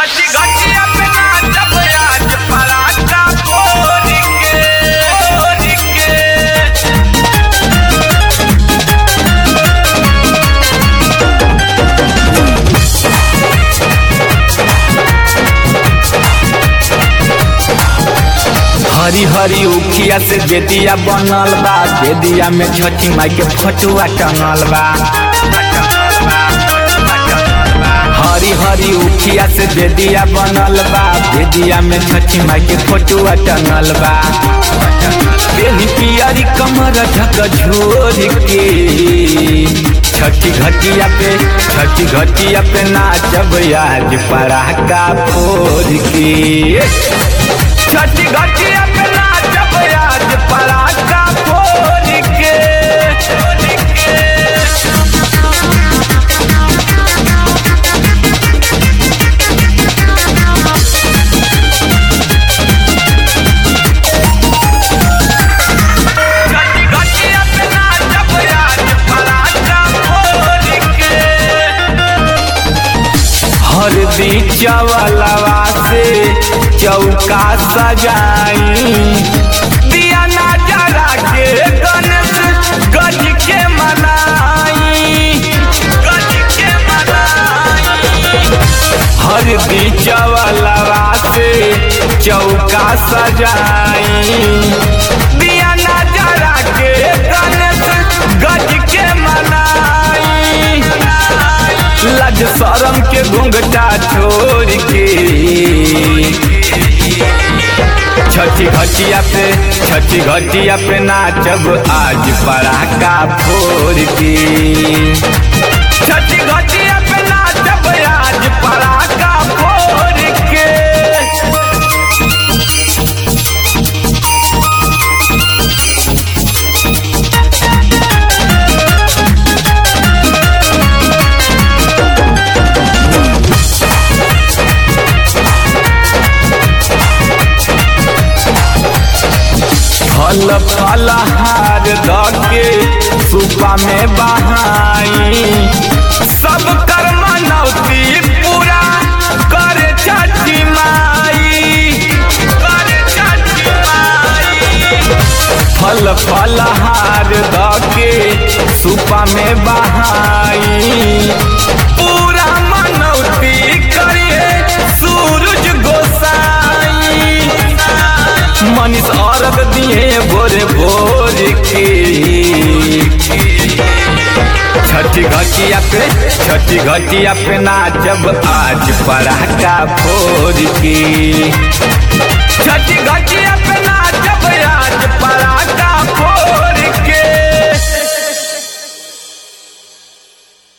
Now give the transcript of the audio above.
छठी घटिया पे नाचब आज पराठा फोड़ के फोड़ के हरी हरी उखिया से बेदिया बनल बा बेदिया में छठी माई के फटुआ टंगल बा हरी हरी उखिया से बेदिया बनल बा बेदिया में छठी माई के फटुआ टंगल बा बेनी पियरी कमर ढक झोर के छठी घटिया पे छठी घटिया पे नाचब आज पराका फोड़ के छठी घटिया पे नाचब आज पराका फोड़ के फोड़ के छठी घटिया पे नाचब आज पराका फोड़ के हरदी चवलवा से चौका सजाई दिया ना जरा के गणेश गज के मनाई गज के मनाई हरदी चवलवा से चौका सजाई दिया ना जरा के गणेश गज के मनाई लज शरम के घूंघटा छोड़ के छठी घटिया पे छठी घटिया पे नाचब आज पराका फोड़ के छठी घटिया पे नाचब आज पराका फोड़ के फल फलहार दके सुपा में बहाई सब कर मनौती पूरा कर छठी माई कर छठी माई फल फलहार दके सुपा में बहाई पूरा मनौती करिए सूरज गोसाई मनीष औरत दिए भोरे भोर के छठी घटिया पे छठी घटिया पे नाचब आज पराका फोड़ के